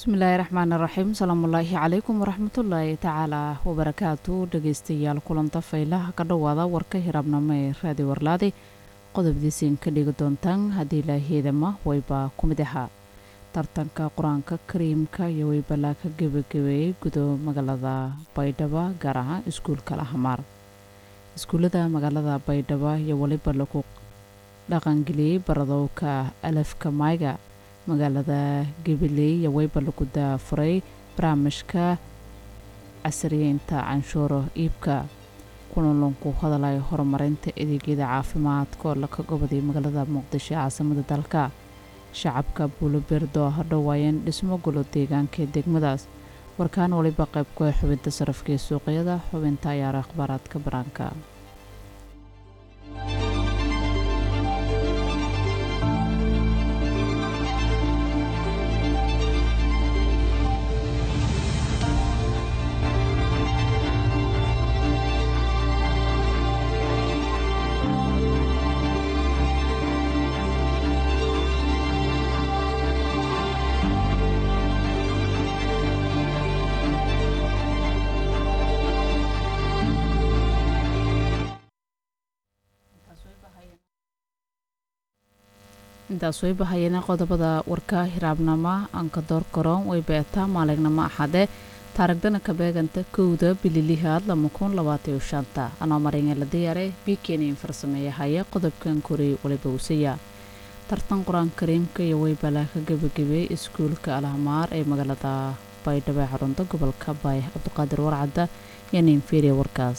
bismillaahi raxmaan raxiim salaamullaahi calaykum waraxmatullaahi tacaalaa wabarakaatu dhegeystayaal kulanta faylaha ka dhowaada warka hiraabnamo ee raadi warlaadi qodobdiisiin ka dhigi doontaan haddii ilaaheedama wayba ku mid ahaa tartanka qur-aanka kariimka iyo waybalaa ka gebagabeeyey gudo magaalada baydhabo gaar ahaan iskuulka lahamaar iskuullada magaalada baydhabo iyo weliba lagu dhaqangeliyey baradowka alafka mayga magaalada gabiley iyo weyba lagu daafuray barnaamijka casriyeynta canshuuro iibka kulanlanku hadalay horumarinta adeegyada caafimaadka oo laka goboday magaalada muqdisho caasimada dalka shacabka buulobeerdo hadhowaayeen dhismo golo deegaanka ee degmadaas warkaan waliba qayb ku ah xubinta sarafka ee suuqyada xubinta ayaara akhbaaraadka banaanka intaas way bahayeen qodobada warka hiraabnama anka door garoon way beetaa maalignamo axade taarigdana ka beeganta kowda bililihaad lama kun labaatayo shanta anoo maringa la diyaare biikenin farsameeya haya qodobkan koreey waliba usaya tartan qur-aan kariimka iyo waybalaa ka gebagabeeyey iskuulka alhamaar ee magaalada baydhabo ee xarunta gobolka baay cabdiqaadir warcadda iyo ninferiya warkaas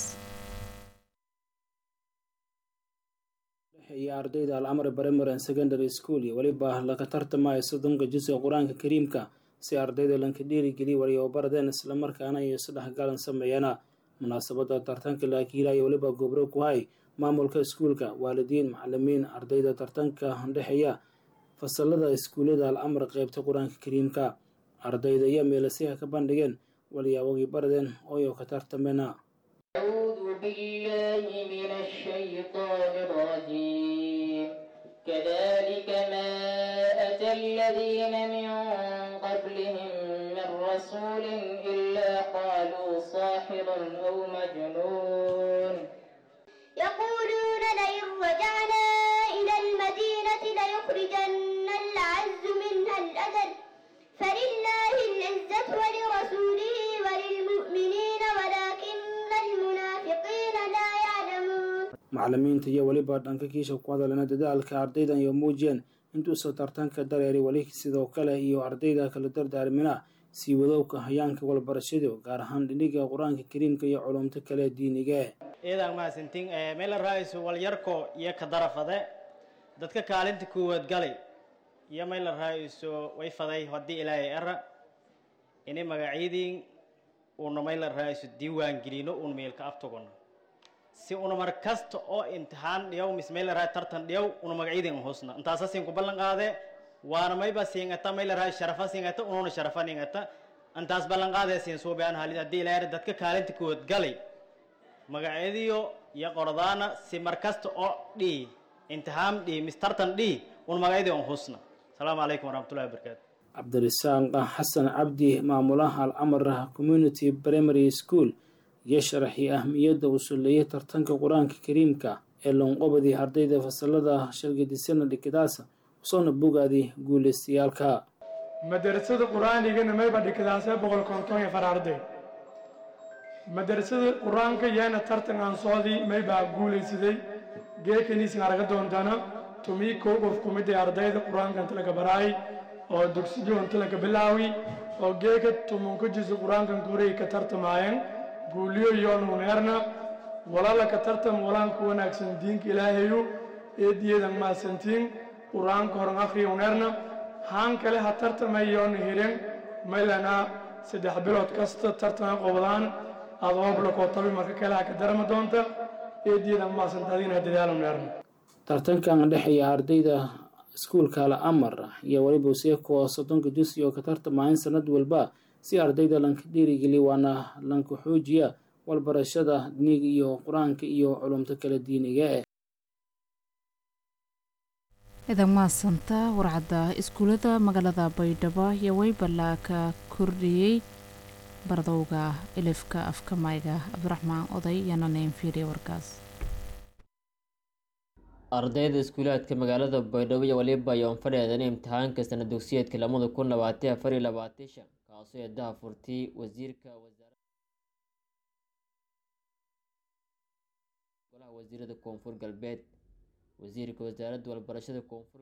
iyo ardayda alcamar primary and secondary school iyo weliba laga tartamaya soddonka juzga qur-aanka kariimka si ardayda lanka dhiirigeliya wariyobardeen islamarkaana iyo isdhexgalan sameeyana munaasabada tartanka laakiila iyo weliba gobro ku hay maamulka iskuulka waalidiin macalimiin ardayda tartanka dhexeeya fasalada iskuullada alcamar qeybta qur-aanka kariimka ardayda iyo meelasiha ka bandhigeen waliyaawagii bardeen ooyo ka tartamena أعوذ بالله من الشيطان الرجيم كذلك ما أتى الذين من قبلهم من رسول إلا قالوا ساحر أو مجنون يقولون لئن رجعنا إلى المدينة ليخرجن الأعز منها الأذل فلله العزة ولرسوله وللمؤمنين ولكن المنافقين لا يعلمون macalimiinta iyo weliba dhanka kiisha ku hadalena dadaalka ardaydan iyo muujiyeen intuusa tartanka dareeri weli sidoo kale iyo ardayda kala dardaarmina sii wadowka hayaanka walbarashada gaar ahaan dhiniga qur-aanka kariimka iyo culumto kale diiniga iidan mahadsantiin meel raaisu walyarko iyo ka darafade dadka kaalinta koowaad galay iyo meel raaisu way faday haddii ilaahay era ini magacyadiin uuna meel raaisu diiwaan gelino uuna meelka aftogono si una mar kasta oo imtixaan dhiyaw mis meel raay tartan dhiyaw una magacyadiin husna intaasa siin ku ballan qaade waana mayba siingata meel raay sharafa siingata ununa sharafa ningata intaas ballan qaade siin suubaan halid haddii ilaahay dadka kaalinta koowaad galay magacyadiyo iyo qordaana si mar kasta oo dhii imtixaan dhii mis tartan dhii una magacyadii on husna asalaamu calaykum waraxmatullahi wabarakaatu cabdirasaaq xasan cabdi maamulaha alcamar community primary school iyo sharaxii ahmiyadda uu suleeyay tartanka qur-aanka kariimka ee loonqobadii ardayda fasalada shalgadisana dhikadaasa usoona bogaadii guulaystayaalka madarasada qur-aanigana mayba dhikadaasee boqol konton iyo far arday madarasada qur-aanka yaana tartan aan socdii maybaa guulaysaday geekaniisin araga doontana tumii kow qof kumidday ardayda qur-aanka inta laga baraay oo dugsiyo inta laga bilaawi oo geeka tumunka jiso qur-aankan koray ka tartamaayeen guuliyo yoon huneerna walala ka tartam walaan ku wanaagsan diinka ilaahayu eediyeedan maasantiin qur-aanka horan akhriya huneerna haan kale ha tartamay yoon hiren maylana saddex bilood kasta tartama qobdaan adooblakoo tabi marka kale ha ka darama doonta eediyeedan maasantaadina dadaal huneerna tartankan dhexeeya ardayda iskuulka alcamar iyo weliba seeko soddonka jusi oo ka tartamahayn sanad walba si ardayda lanka dhiirigeliya waana lanka xoojiya walbarashada diniga iyo qur-aanka iyo culumto kala diiniga eh idan mahadsanta warcadda iskuullada magaalada baydhabo iyo weybalaa ka kordhiyey bardowga ilifka afka mayga cabdiraxmaan oday iyana neenfiiriya warkaas ardayda iskuulaadka magaalada baydhabo iyo waliba ayoon fadheedan imtixaanka sana dugsiyeedka lamada kun labaatan afar iyo labaatan shan kaasoo eedaha furtay wasiirka golaha wasiirada koonfur galbeed wasiirka wasaaradda walbarashada koonfur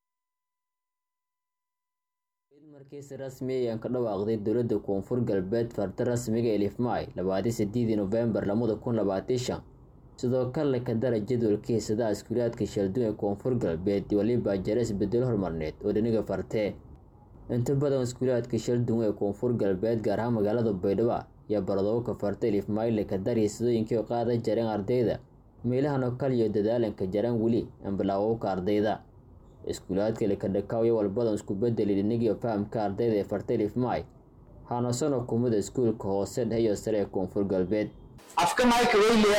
galbeed markiisi rasmi ayaan ka dhawaaqday dowladda koonfur galbeed farta rasmiga elifmay labaatan sideedii novembar lamada kun labaatan shan sidoo kale ka dara jadwalka hiisadaha iskuulaadka sheelduun ee koonfur galbeed waliba jare isbedelo hormarneed oo dhiniga fartee inta badan iskuulaadka sheelduun ee koonfur galbeed gaar ahaan magaalada baydhabo iyo baradooka farta elifmayle ka dar hiisadooyinkii oo qaada jareen ardayda meelahan oo kaliyo dadaalanka jaraan weli ambilaawowka ardayda iskuulaadka likadhakaawiyo walbadan isku bedeli dhinigiyo fahamka ardayda ee farta elifmay haanasanoo kumida iskuulka hoose dhexe iyo sare ee koonfur galbeed afka mayka weyliya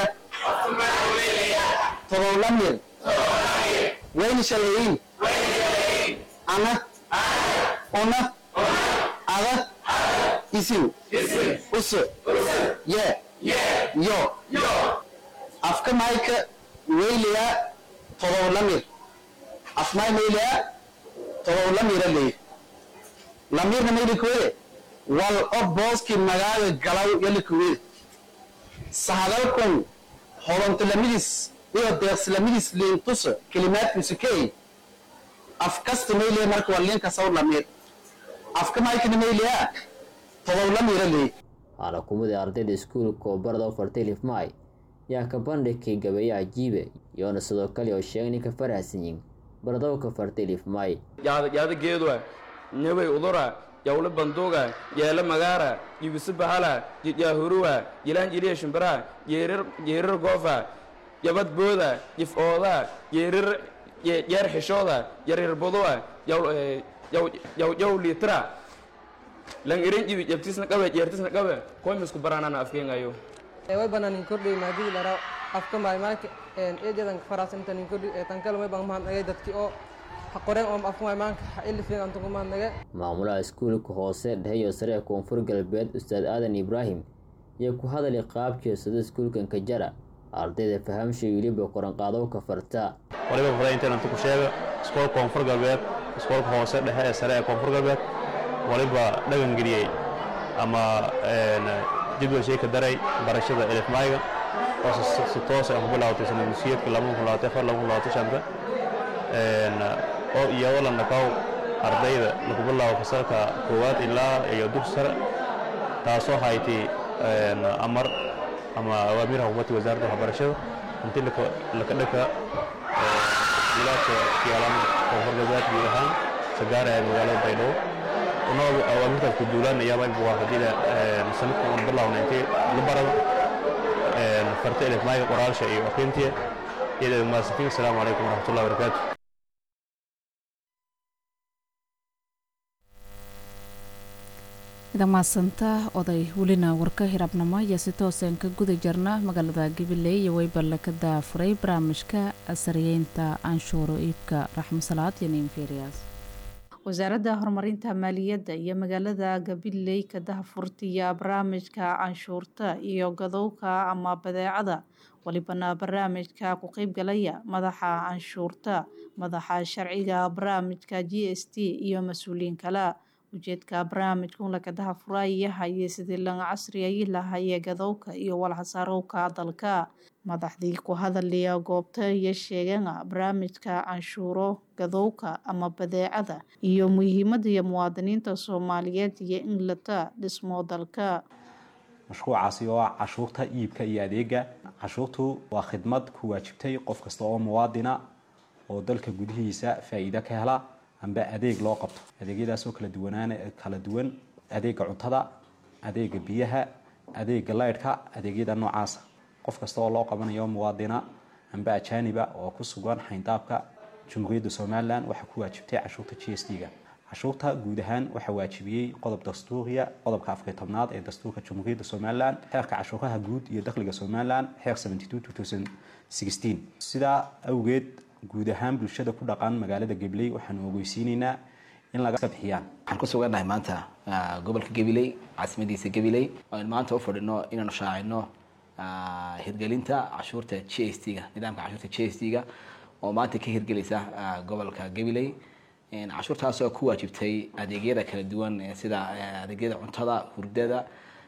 todoblamir weyni shalayin ana una ada isin usu ye yo afka mayka weyliya todoblamir afmay meyliya todoblamira ley lamirna meylikuwede wal o booski magaaga galaw yalikuwede sahadalkun horontolamidis iyo deeqsilamidis liintuso kelimaadkiisukey afkasta mayliya marka waa liinka sawr lamir afka maykana mayliya todob lamira leey waana kumida ardayda iskuulka oo barada u fartay lifmay yaa ka bandhigkay gabeeye cajiibe iyoona sidoo kale oo sheegay ninka farahsanyin baradowka fartay lifmay yaada geedwa newey udura yawle banduuga yeele magaara yibisi bahala yaahuruwa yilaan jiliya shimbira yeerir goofa yabad booda yif ooda yeerir yeer xishooda yarir buduwa yaw liitira lan irin jibi yabtisna qabe yeertisna qabe koymisku baraanana afkeengayo way bananin kordhay maadii lara afka maaymaanka eejadan faraasintanin kordhi tankale way baan mahadnagay dadkii oo qoreen oo afka maaymaanka ilifin antugu mahadnagay maamulaha iskuulka hoose dhexe iyo sare ee koonfur galbeed ustaad aadan ibraahim iyo ku hadalay qaabkii sida iskuulkan ka jara ardayda fahamshay weliba qoranqaadowka farta waliba fara intaan inta ku sheega iskoolka koonfur galbeed iskoolka hoose dhexe ee sare ee koonfur galbeed waliba dhagan geliyey ama jadwal shay ka daray barashada elifmayga oo si toos ah ku bilaawtay sanad musiyeedka laba kun labaatan afar laba kun labaatan shanta oo iyadoo la naqow ardayda lagu bilaabo fasalka koowaad ilaa iyo dugsi sare taasoo haytay amar ama awaamiir xukuumadda wasaaradda waxbarashada intii laka dhaka wilaadka yaalaan koonfur galbeed guud ahaan sagaaraya magaalada baydhabo unoo awaamirtaas ku duulaan ayaaba waa haddii sanadkan aan bilaawna intii la barado farta elifmaaga qoraalsha iyo akhrintiya iyada mahadsantiin asalaamu calaykum waraxmatullahi wabarakaatu idamaasanta oday welina warka hirabnamo iyo si tooseen ka guda jirna magaalada gabiley iyo weyballe ka daafuray barnaamijka asariyeynta anshuuro iibka raxmasalaad iyo niinferias wasaaradda horumarinta maaliyadda iyo magaalada gabiley ka dahfurtiya barnaamijka canshuurta iyo gadowka ama badeecada walibana barnaamijka ku qeybgalaya madaxa canshuurta madaxa sharciga barnaamijka g s t iyo mas-uuliyiin kale ujeedka barnaamijkun lakadaha furaayaha iyo sidii laga casriyayi lahayee gadowka iyo walxasaarowka dalka madaxdii ku hadalaya goobta iyo sheegana barnaamijka canshuuro gadowka ama badeecada iyo muhiimada iyo muwaadiniinta soomaaliyeed iyo inglata dhismo dalka mashruucaasi oo ah cashuurta iibka iyo adeega cashuurtu waa khidmad ku waajibtay qof kasta oo muwaadina oo dalka gudihiisa faa-iido ka hela amba adeeg loo qabto adeegyadaasoo kala duwanaan kala duwan adeega cuntada adeega biyaha adeega laydhka adeegyada noocaasa qof kasta oo loo qabanayo muwaadina amba ajaaniba oo ku sugan xayndaabka jumhuuriyadda somalilan waxaa ku waajibtay cashuurta g s t ga cashuurta guud ahaan waxaa waajibiyey qodob dastuuriya qodobka afariy tobnaad ee dastuurka jumhuuriyadda somalilan xeerka cashuuraha guud iyo dakhliga somalilan xeer sidaa awgeed guud ahaan bulshada ku dhaqan magaalada gabiley waxaanu ogeysiinaynaa in laga bixiyaan waxaan ku sugannahay maanta gobolka gabiley caasimadiisa gabiley aynu maanta u fadhino inaanu shaacino hirgelinta cashuurta g s t ga nidaamka cashuurta g s t ga oo maanta ka hirgelaysa gobolka gabiley cashuurtaas oo ku waajibtay adeegyada kala duwan sida adeegyada cuntada hurdada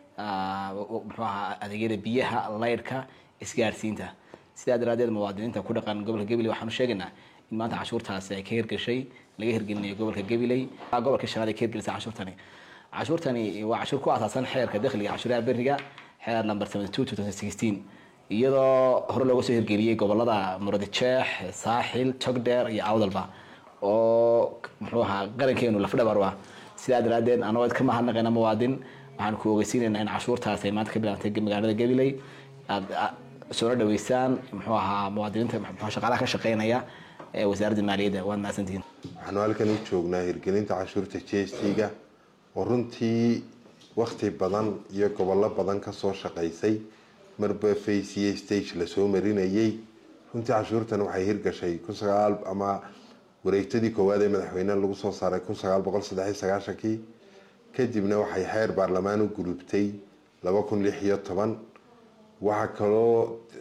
muxuu ahaa adeegyada biyaha laydhka isgaarsiinta sidaa daraadeed muwaadiniinta ku dhaqan gobolka gabiley waxaanu sheegaynaa in maanta cashuurtaasi ay ka hirgashay laga hirgelinayo gobolka gabiley gobolka shanaad ay ka hirgelisay cashuurtani cashuurtani waa cashuur ku asaasan xeerka dakhliga cashuuraha beriga xeer number seventy two two thousand sixteen iyadoo hore looga soo hirgeliyey gobolada muradjeex saaxil togdheer iyo awdalba oo muxuu ahaa qarankeenu lafdhabar ah sidaa daraadeed anagoo ka mahadnaqayna muwaadin waxaan ku ogeysiinaynaa in cashuurtaas ay maanta ka bilaabtay magaalada gabiley aad soona dhaweysaan muxuu ahaa muwaadiniinta muxuu shaqaalaha ka shaqeynaya ee wasaaradda maaliyadda waad mahadsantihiin waxaanu halkan u joognaa hirgelinta cashuurta g s t ga oo runtii wakti badan iyo gobollo badan kasoo shaqaysay marba faciye stage lasoo marinayay runtii cashuurtan waxay hirgashay kun sagaal ama wareegtadii koowaad ee madaxweyne lagu soo saaray kun sagaal boqol saddex iyo sagaashankii kadibna waxay xeer baarlamaan u gulubtay laba kun lix iyo toban waxaa kaloo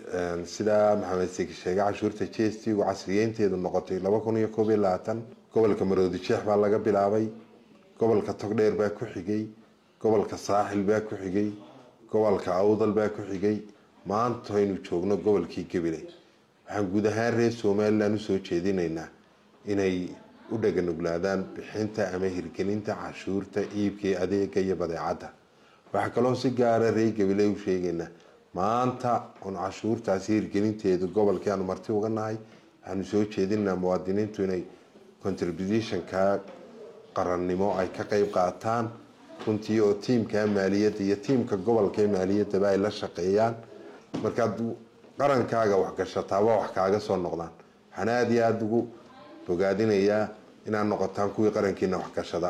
sidaa maxamed seki sheegay cashuurta g s t gu casriyeynteedu noqotay laba kun iyo koob iyo labaatan gobolka maroodi jeex baa laga bilaabay gobolka togdheer baa ku xigay gobolka saaxil baa ku xigay gobolka awdal baa ku xigay maanta aynu joogno gobolkii gabiley waxaan guud ahaan reer somalilan usoo jeedinaynaa inay u dhaganuglaadaan bixinta ama hirgelinta cashuurta iibkii adeega iyo badeecadda waxaa kaloo si gaara reer gabiley u sheegaynaa maanta un cashuurtaasi hirgelinteedu gobolkii aanu marti uga nahay waxaanu soo jeedinaynaa muwaadiniintu inay contributionka qarannimo ay ka qeyb qaataan runtii oo tiimka maaliyadda iyo tiimka gobolka ee maaliyaddaba ay la shaqeeyaan markaad qarankaaga waxgashataaba wax kaaga soo noqdaan waxaan aada iyo aada ugu bogaadinayaa inaad noqotaan kuwii qarankiina waxgashada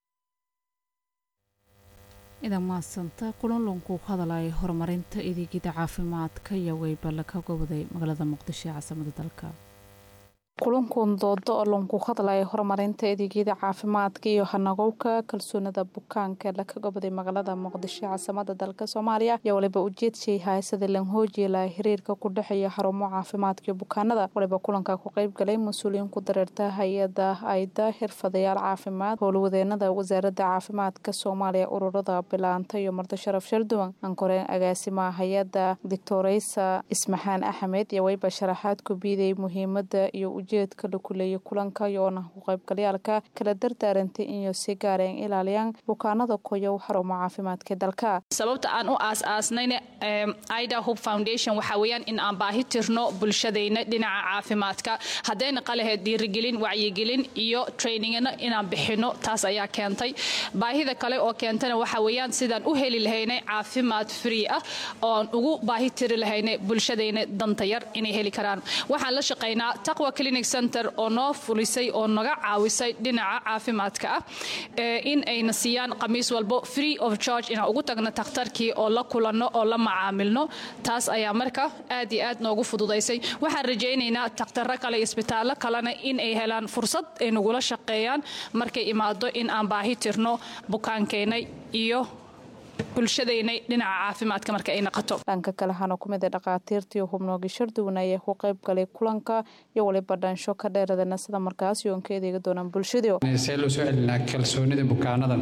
idan maadsanta kulanlanku hadalay horumarinta adeegyada caafimaadka iyo weyballa ka goboday magaalada muqdisho ee caasimada dalka kulankan doodo oo lanku hadlaya horumarinta adeegyada caafimaadka iyo hanagowka kalsoonida bukaanka laka goboday magaalada muqdisho ee caasimada dalka soomaaliya ayaa waliba ujeedshay haysada lanhoojiela xiriirka ku dhexeeya xarumo caafimaadka iyo bukaanada waliba kulanka ku qeybgalay mas-uuliyiin ku dareerta hay-ada ayda xirfadayaal caafimaad howlwadeenada wasaarada caafimaadka soomaaliya ururada bilaanta iyo marti sharaf sharduwan ankoreen agaasimaha hay-ada doctoreysa ismaxaan axmed iyo wayba sharaxaad ku biiday muhiimada iyo ujeedka la kuleeyay kulanka iyoona ku qaybgalyaalka kala dardaarantay inay si gaareen ilaaliyaan bukaanada koyow xarumo caafimaadka dalka sababta aan u aas-aasnayna ida hub foundation waxaa weeyaan in aan baahi tirno bulshadayna dhinaca caafimaadka haddayna qalaheed dhiirigelin wacyigelin iyo trainingna inaan bixino taas ayaa keentay baahida kale oo keentana waxaa weeyaan sidaan u heli lahaynay caafimaad free ah ooaan ugu baahi tiri lahaynay bulshadayna danta yar inay heli karaan waxaan la shaqaynaa taqwa clinic center oo noo fulisay oo naga caawisay dhinaca caafimaadka ah in ayna siiyaan khamiis walbo free of charge inaan ugu tagno takhtarkii oo la kulanno oo la macaamilno taas ayaa marka aad iyo aad noogu fududaysay waxaan rajaynaynaa takhtaro kale iyo isbitaallo kalena in ay helaan fursad ay nagula shaqeeyaan markay imaado in aan baahi tirno bukaankeenna iyo bulshadaynay dhinaca caafimaadka marka ay naqato dhanka kale hana ku mid a dhakhaatiirtii hubnoogi sharduwan ayaa ku qayb galay kulanka iyo waliba dhansho ka dheeradana sida markaas yoon ka adeegi doonaan bulshadu see loo soo celinaa kalsoonida bukaanada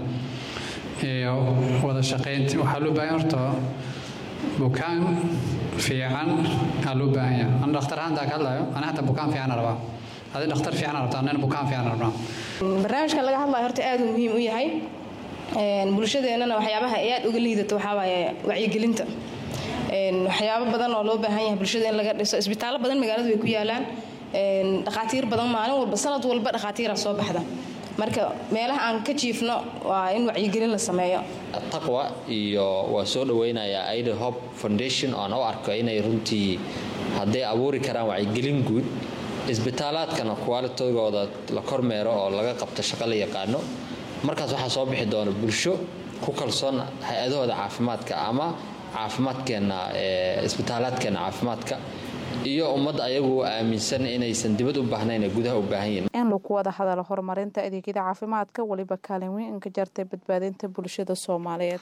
iyo wada shaqaynta waxaa loo baahan horta bukaan fiican aa loo baahan yahay an dhakhtar ahaantaa ka hadlayo ana hata bukaan fiican rabaa adi dhakhtar fiican rabtaa anana bukaan fiican rabnaa barnaamijkan laga hadlayo horta aad uu muhiim u yahay bulshadeennana waxyaabaha ay aad uga liidato waxaa waaye wacyigelinta waxyaabo badan oo loo baahan yahay bulshada in laga dhiso isbitaallo badan magaaladu way ku yaalaan dhakhaatiir badan maalin walba sanad walba dhakhaatiira soo baxda marka meelaha aan ka jiifno waa in wacyigelin la sameeyo taqwa iyo waa soo dhaweynayaa aida hope foundation oan u arko inay runtii hadday abuuri karaan wacyigelin guud isbitaalaadkana kuwaalitogooda la kormeero oo laga qabto shaqo la yaqaano markaas waxaa soo bixi doona bulsho ku kalsoon hay-adahooda caafimaadka ama caafimaadkeenna isbitaalaadkeenna caafimaadka iyo ummad ayagu aaminsan inaysan dibad u baahnayn ee gudaha u baahan yihiin in lagu wada hadalo horumarinta adeegyada caafimaadka weliba kaalin weyn ka jartay badbaadinta bulshada soomaaliyeed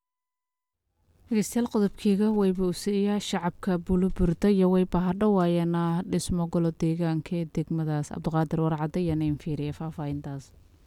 dhegeystayaal qodobkeyga wayba usiiyaa shacabka buuloburda iyo wayba hadhowaayeena dhismo golo deegaanka ee degmadaas cabdiqaadir warcadde iyo nain fiiriye faahfaahintaas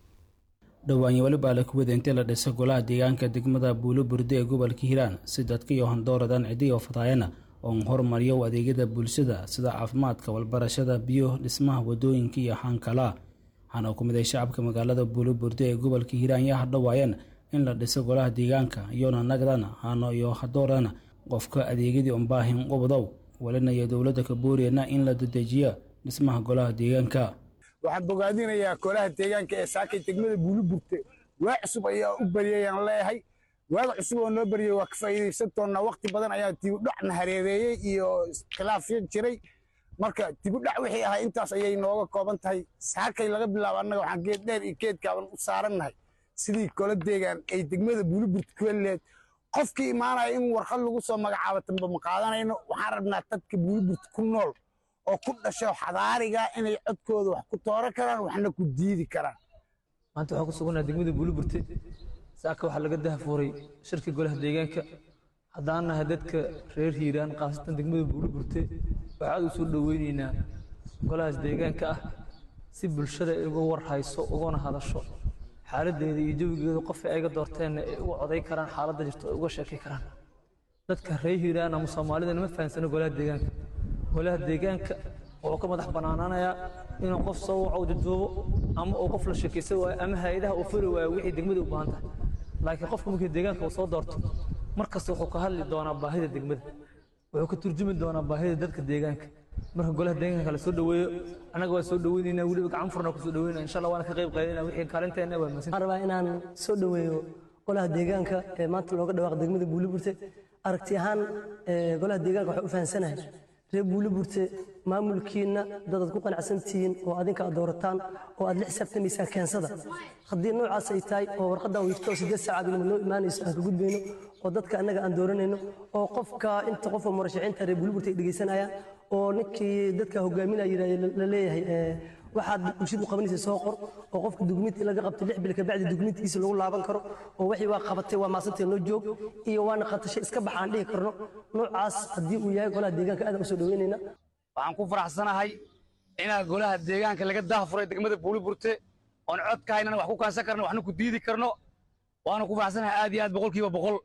dhawaanye welibaa la kuwada intii la dhisa golaha deegaanka degmada buuloburda ee gobolka hiiraan si dadka iyo handooradan cidiyo fadaayana oon hormariyo adeegyada bulshada sida caafimaadka walbarashada biyo dhismaha wadooyinka iyo xaankala waxaana ku miday shacabka magaalada buuloburda ee gobolka hiiraan yaa hadhowaayeen in la dhiso golaha deegaanka iyona nagdana hano iyo hadoorana qofka adeegyadii unbaahin qobodow walinayo dowladda kabooriyana in la dedejiyo dhismaha golaha deegaanka waxaan bogaadinayaa golaha deegaanka ee saakay degmada buuliburte waa cusub ayaa u baryayaan leeyahay waaga cusub oo noo baryay waa ka faa'iidaysan doonnaa waqti badan ayaa dibudhacna hareereeyey iyo khilaafyo jiray marka dibudhac wixii ahaa intaas ayay nooga kooban tahay saakay laga bilaabo annaga waxaan geed dheer iyo geedkaaban u saarannahay sidii golo deegaan ay degmada buuliburte ku helileed qofkii imaanaya in warqad lagu soo magacaabo tanba ma qaadanayno waxaan rabnaa dadka buuliburte ku nool oo ku dhasho xadaariga inay codkooda wax ku tooran karaan waxna ku diidi karaan maanta waxaan ku sugannahay degmada buuliburte saaka waxaa laga dahafuuray shirka golaha deegaanka haddaan nahay dadka reer hiiraan khaasatan degmada buuliburte waxaad u soo dhoweyneynaa golahaas deegaanka ah si bulshada ay uga warhayso ugana hadasho xaaladdeeda iyo jawigeeda qofay ayga doorteenna ay uga coday karaan xaaladda jirto ay uga sheekay karaan dadka reer hiiraan ama soomaalida nama fahansano golaha deegaanka golaha deegaanka wuxuu ka madax bannaanaanayaa inuu qof soo waco jaduubo ama uu qof la sheekaysan waayo ama hay-adaha uu furi waayo wixii degmada u baahan tahay laakiin qofka markii deegaanka uu soo doorto mar kasta wuxuu ka hadli doonaa baahida degmada wuxuu ka turjumi doonaa baahida dadka deegaanka marka golaha deegaanka la soo dhoweeyo annaga waa soo dhoweynaynaa weliba gacan furna ku soo dhoweynaa insha allah waana ka qayb qaadanaa wixii kaalinteena waa waxaan rabaa inaan soo dhoweeyo golaha deegaanka ee maanta looga dhawaaqo degmada buuliburte aragti ahaan golaha deegaanka waxay u fahansanahay reer buuliburte maamulkiinna dadaad ku qanacsan tihiin oo adinka aad doorataan oo aad la xisaabtamaysaan keensada haddii noocaas ay tahay oo warqaddan wiirto oo siddeed saacaad inama noo imaanayso aan ka gudbayno oo dadka annaga aan dooranayno oo qofka inta qofka murashaxiinta reer buuliburte ay dhegaysanayaan oo ninkii dadka hogaaminaya la leeyahay waxaad bulshadu qabanaysa soo qor oo qofka dugmiintii laga qabtay lix bil kabacdi dugmiintiisa lagu laaban karo oo wixii waa qabatay waa maasantay noo joog iyo waana qatashay iska baxa aan dhihi karno noocaas haddii uu yahay golaha deegaanka aad usoo dhaweynayna waxaan ku faraxsanahay inaa golaha deegaanka laga dahafuray degmada buuliburte oon cod ka haynana wax ku kaansan karno waxna ku diidi karno waana ku faraxsanahay aad iyo aad boqolkiiba boqol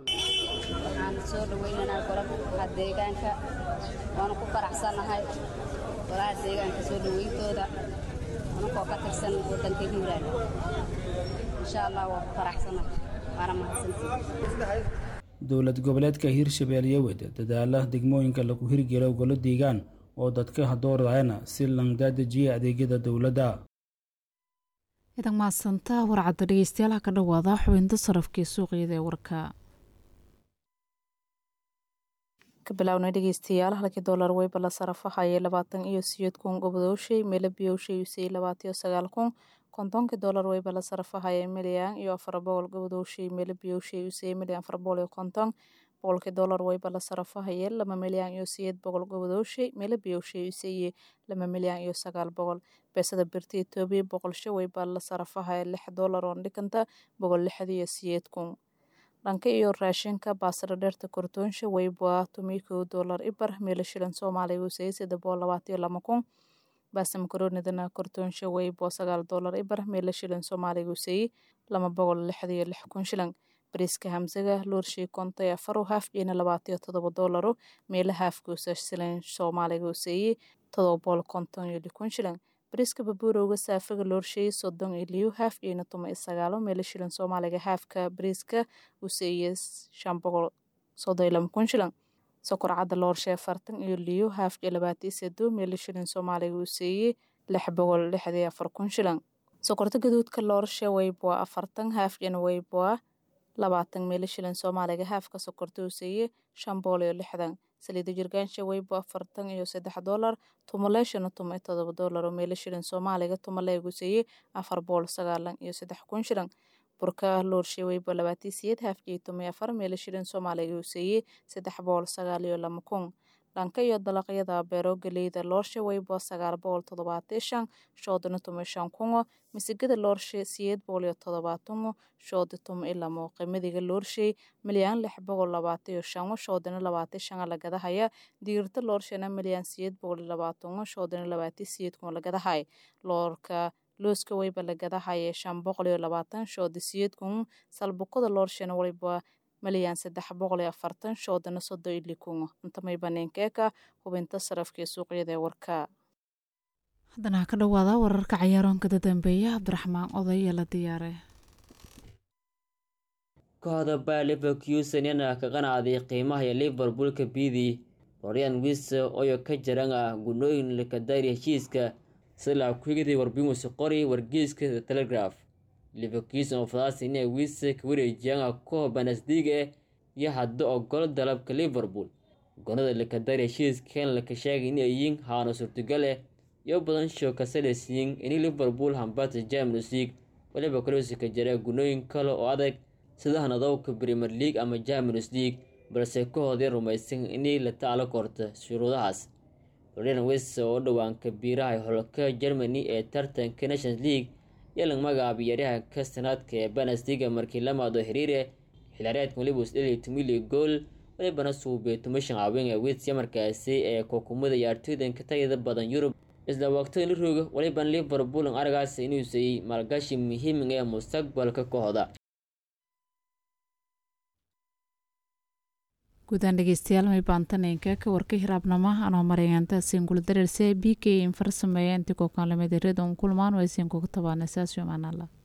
waxaan soo dhaweynaynaa golaha deegaanka waana ku faraxsanahay golaha deegaanka soo dhaweyntooda anakoo ka tirsan waddanka hiiraan insha allah waa ku faraxsanahay waana mahadsantihi dowlad goboleedka hiirshabeelle wada dadaala degmooyinka lagu hirgelo golo deegaan oo dadka hadoorayana si langdaadejiya adeegyada dowladda idan mahadsanta warcadda dhegeystayaal ka dhawaada xubinta sarafkii suuqyada ee warka ka bilaawna dhegeystayaal halkii doolar weyba la sarafahayay labaatan iyo siyeed kun gobdooshay meelo biyowshay usay labaatiyo sagaal kun kontonkii doolar weyba la sarafahayay milyan iyo afar boqol gobdooshay meelo biyowshay usay milyan afar boqol iyo konton boqolkii doolar weyba la sarafahayay laba milyan iyo siyeed boqol gobdooshay meelo biyowshay usay laba milyan iyo sagaal boqol beesada birta etoobiya boqolsho weyba la sarafahaya lix doolar oo dhiganta boqol lixda iyo siyeed kun dhanka iyo raashinka baasada dheerta kortoonsha weyba tomi kow doolar ibar meelo shilan soomaaliya usay saddex boqol labaatiyo lama kun baasta makaroonidana kortoonsha weybo sagaal doolar ibar meelo shilan soomaaliya usay lama boqol lixda iyo lix kun shilan bariiska hamsaga loorshii kontay afaro haafkiina labaatiyo todoba doolaro meelo haafkuusa shilan soomaaliga usay todoba boqol konton iyo lix kun shilan bariiska babuurowga saafaga loorsheeyey soddon iyo liyo haaf iyona tuma iyo sagaalo meelo shilan soomaaliga haafka bariiska useeye shan boqol soddon iyo laba kun shilan sokor cadda loorshe afartan iyo liyo haafka labaatiyo sedo meelo shilan soomaaliga useeye lix boqol lixda iyo afar kun shilan sokorta gaduudka loorshe weyboa afartan haafkina weyboa labaatan meelo shilan soomaaliga haafka sokorta useeye shan boqol iyo lixdan saliida jirgaansha weybo afartan iyo saddex doolar tumaleeshana tuma iyo todoba doolar oo meelo shilan soomaaliga tumaleegu seeye afar boqol sagaalan iyo saddex kun shilan burka loorshe weybo labaatiyo siyeed haafkii tuma iyo afar meelo shilan soomaaliga useeye saddex boqol sagaal iyo lama kun dhanka iyo dalaqyada beero galeyda loorshe wayba sagaal boqol toddobaatan shan shoodana tuma shan kungo misigada loorshe siyeed boqol iyo toddobaatango shoodi tuma ilamo qimadiga loorshe milyaan lix boqol labaatan iyo shango shoodana labaatan shanga lagadahaya diirta loorshena milyaan siyeed boqol iyo labaatango shoodana labaatan siyeed kuma lagadahay loorka looska wayba lagadahaya shan boqol iyo labaatan shoodi siyeed kun salbukada loorshena waliba malyan saddex boqol iyo afartan shoodana soddon iyo likungo intamay baneenkeeka hubinta sarafka ee suuqyada ee warka haddana ha ka dhawaada wararka cayaaroonka dambeeya cabdiraxmaan oday ee la diyaare kooxda baa liverkusen yana ka qanacday qiimaha iyo liverpoolka bidi lorian wise oyo ka jaran ah gunooyin lakadari heshiiska sila kuigidii warbimusi qori wargeyska the telegraph liverkusen oo fadaasi inay wise ka wareejiyaan koox banasdiga iyo hadda ogol dalabka liverpool gonada lakadari heshiiskan laka sheegay inay yihiin haano suurtagal eh iyo badan show kasaleysiyin in liverpool hambata champions league waliba kaloosi ka jira gunooyin kale oo adag sida hanadowka premier league ama champions league balse kooxdii rumaysan inay la taalo korta shuruudahaas lorian wise oo dhowaan kabiiraha holka germany ee tartanka nations league yalang magacaabay yaryahanka sanaadka ee banasdiga markii lamaado xiriire xilaareedkan waliba isdheli tumili gool walibana suubay tumashan caawin ee wits markaasi ee kookumada ciyaartooydanka tayada badan yurub isla waqtigan la rooga walibana liverpool aragaas inuu siiyey maalgashi muhiimig ee mustaqbalka kooxda guudaan dhegeystayaal may baantaneenka ka warka hiraabnama anoo marayanta singul dareerse b k in farsameeya intii kookaan lamid redon kulmaan way siinkuga tabaana saas yomaanala